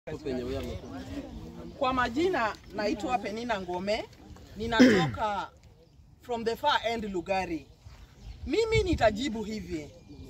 Kwa majina naitwa Penina Ngome, ninatoka from the far end Lugari. Mimi nitajibu hivi,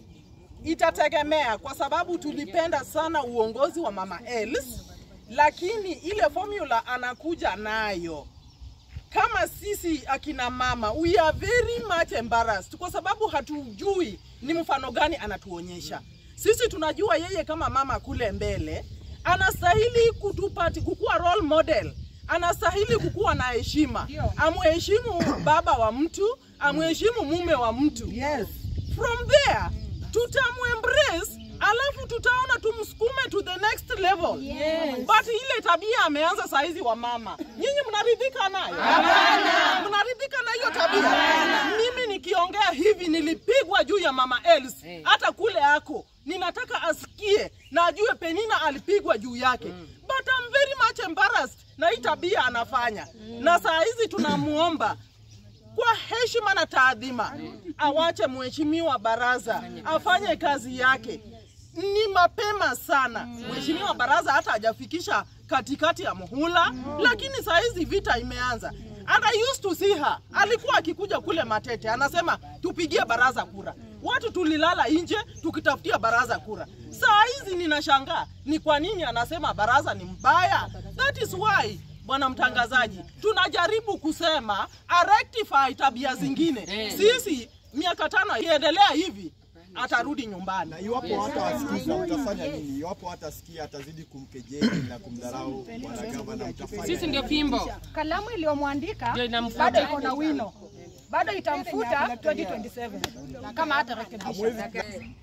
itategemea kwa sababu tulipenda sana uongozi wa Mama Els, lakini ile formula anakuja nayo kama sisi akina mama we are very much embarrassed kwa sababu hatujui ni mfano gani anatuonyesha. Sisi tunajua yeye kama mama kule mbele anastahili kutupati kukuwa role model, anastahili kukuwa na heshima, amheshimu baba wa mtu, amheshimu mume wa mtu. Yes. From there tutamuembrace alafu tutaona tumsukume to the next level. Yes. But ile tabia ameanza saizi wa mama, nyinyi mnaridhika nayo? Hapana. Mnaridhika na hiyo tabia? Hapana. Mimi nikiongea hivi nilipigwa juu ya mama Els, hata kule ako ninataka asikie na ajue Penina alipigwa juu yake but I'm very much embarrassed na hii tabia anafanya na saa hizi tunamuomba kwa heshima na taadhima awache mheshimiwa baraza afanye kazi yake. Ni mapema sana, mheshimiwa baraza hata hajafikisha katikati ya muhula, lakini saa hizi vita imeanza. And I used to see her, alikuwa akikuja kule Matete anasema tupigie baraza kura. Watu tulilala nje tukitafutia baraza kura. Saa hizi ninashangaa ni kwa nini anasema baraza ni mbaya. That is why bwana mtangazaji, tunajaribu kusema arectify tabia zingine. Sisi miaka tano iendelea hivi atarudi nyumbani. Na iwapo hata wasikiza mtafanya nini? Iwapo hatasikia atazidi kumkejeli na kumdharau bwana gavana, mtafanya Sisi ndio fimbo. kalamu iliyomwandika Ndio inamfuta. bado iko na wino, bado itamfuta 2027 kama hata rekebisha.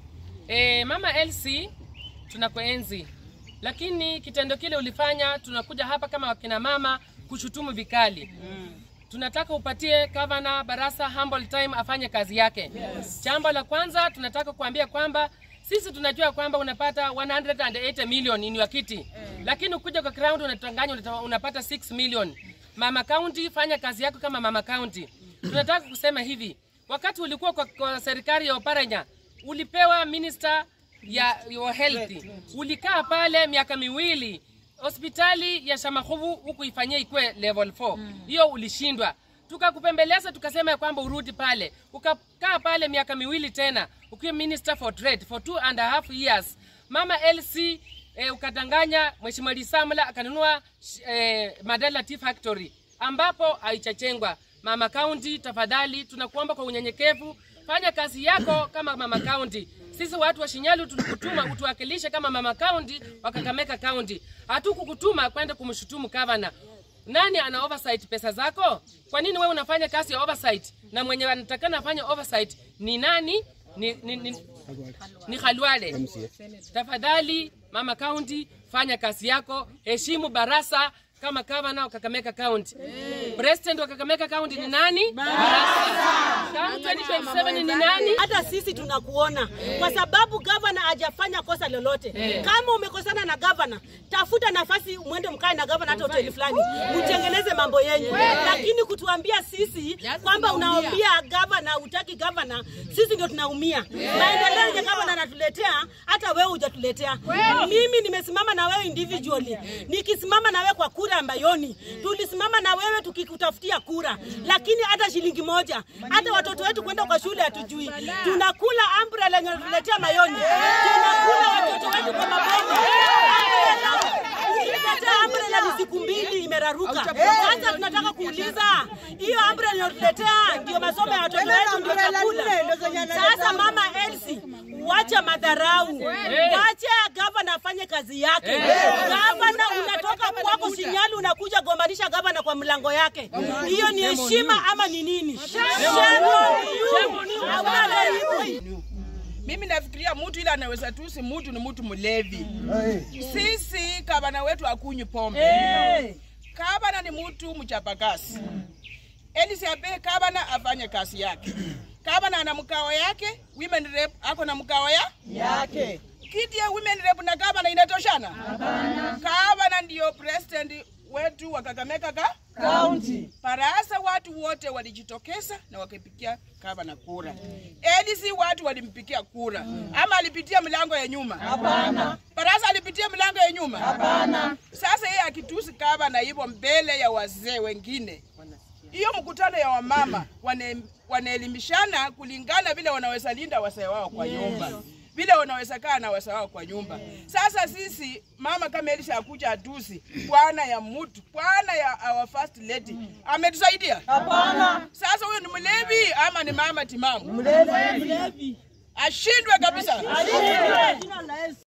E, mama Elsie tunakuenzi, lakini kitendo kile ulifanya, tunakuja hapa kama wakina mama kushutumu vikali. Tunataka upatie gavana Barasa humble time afanye kazi yake. Jambo la kwanza tunataka kuambia kwamba sisi tunajua kwamba unapata 180 million in your kiti, lakini ukuja kwa ground unatanganya unata- unapata 6 million. Mama County, fanya kazi yako kama mama County. Tunataka kusema hivi, wakati ulikuwa kwa, kwa serikali ya Oparanya ulipewa minister ya your health, ulikaa pale miaka miwili hospitali ya Shamahuvu huku ifanyie ikuwe level 4 hiyo ulishindwa tukakupembeleza tukasema ya kwamba urudi pale ukakaa pale miaka miwili tena ukiwa minister for trade for two and a half years mama LC eh, ukadanganya mheshimiwa Lisamla akanunua eh, Madala Tea Factory ambapo haichachengwa mama county tafadhali tunakuomba kwa unyenyekevu fanya kazi yako kama mama county sisi watu wa Shinyalu tulikutuma utuwakilishe kama mama county wa Kakamega county. Hatukukutuma kwenda kumshutumu gavana. Nani ana oversight pesa zako? Kwa nini wewe unafanya kazi ya oversight na mwenye anatakana afanye oversight ni nani? Ni, ni, ni, ni Khalwale. Tafadhali mama county, fanya kazi yako, heshimu Barasa kama gavana wa Kakamega County. President wa Kakamega County ni nani? Barasa. Come 2027 ni nani? hata sisi tunakuona kwa sababu gavana hajafanya kosa lolote. Kama umekosana na gavana, tafuta nafasi mwende mkae na gavana hata hoteli fulani, mtengeneze mambo yenyu, lakini kutuambia sisi kwamba unaambia gavana utaki gavana, sisi ndio tunaumia. Maendeleo yenye gavana anatuletea hata wewe hujatuletea. Mimi nimesimama na wewe individually, nikisimama na wewe kwa kura ya Mbayoni, tulisimama na wewe tukikutafutia kura, lakini hata shilingi moja, hata watoto wetu kwenda kwa shule hatujui. Tunakula umbrella yenye wanatuletea Mayoni, tunakula watoto wetu kwa mabomu. Ukiletea umbrella ni siku mbili imeraruka. Sasa tunataka kuuliza hiyo umbrella inayotuletea ndio masomo ya watoto wetu, ndio chakula. Sasa mama Elsie, wacha madharau, wacha gavana afanye kazi yake. Gavana unatoka kwako Shinyalu unakuja gombanisha gavana kwa mlango yake, hiyo ni heshima ama ni nini? Shame on you. Hauna aibu. Mimi nafikiria mtu ile anaweza tusi mtu ni mtu mlevi. Sisi gavana wetu akunywi pombe. Gavana ni mtu mchapakazi. Elizabeth gavana afanye kazi yake. Gavana ana mkao yake, women rep ako na mkao ya yake kiti ya women rep na gavana inatoshana? Gavana ndio president wetu wa Kakamega ka County. Parasa watu wote walijitokeza na wakapigia gavana kura. LC watu walimpigia kura. Ama alipitia mlango ya nyuma? Hapana. Parasa alipitia mlango ya nyuma? Hapana. Sasa yeye akitusi gavana hivyo mbele ya wazee wengine. Hiyo mkutano ya wamama wane, wanaelimishana kulingana vile wanaweza linda wazee wao kwa nyumba vile wanaweza kaa na wazee wao kwa nyumba. Sasa sisi mama kama Elisha akuja atusi bwana ya mtu bwana ya our first lady ametusaidia? Hapana. Sasa huyo ni mlevi ama ni mama timamu? Mlevi. Ashindwe kabisa.